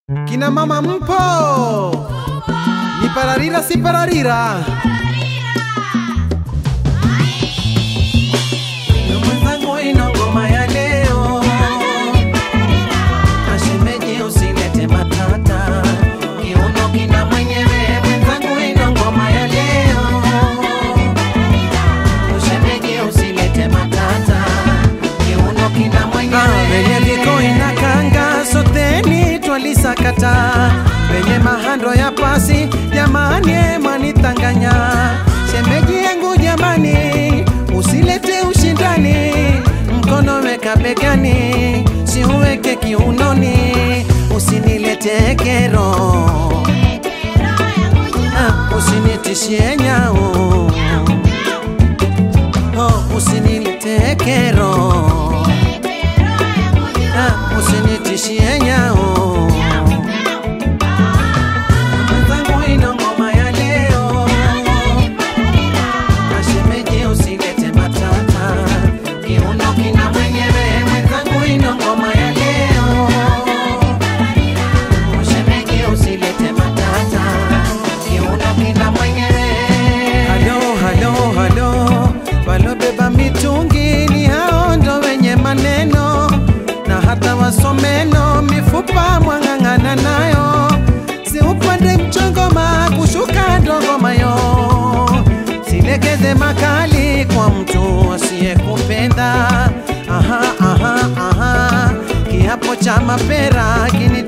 Kina mama mpo? Ni pararira si pararira. Na mwenzangu ino ngoma ya leo Mashemeji usilete matata Kiuno kina mwenyewe mwenzangu ino ngoma ya leo Mashemeji usilete matata Kiuno kina mwenyewe Venye viko inakanga soteni twalisakata Venye mahando ya pasi jamani mwanitanganya Shemeji yangu jamani usilete ushindani mkono weka begani siuweke kiunoni usinilete kero ah, usinitishie nyau oh, usinilete kero ah, usinitishie nyau mwenzangu ino ngoma ya leo Mashemeji usilete matata, kiuno kina mwenyewe, mwenzangu ino ngoma ya leo. Mashemeji usilete matata, kiuno kina mwenyewe. Halo, halo, halo, walobeba mitungi ni hao ndo wenye maneno na hata wasomeno mifupa mwang'ang'ana nayo si upande mchongoma kushuka ndogomayo silekeze makali kwa mtu asiyekupenda aha, aha, aha. kiapo cha mapera kini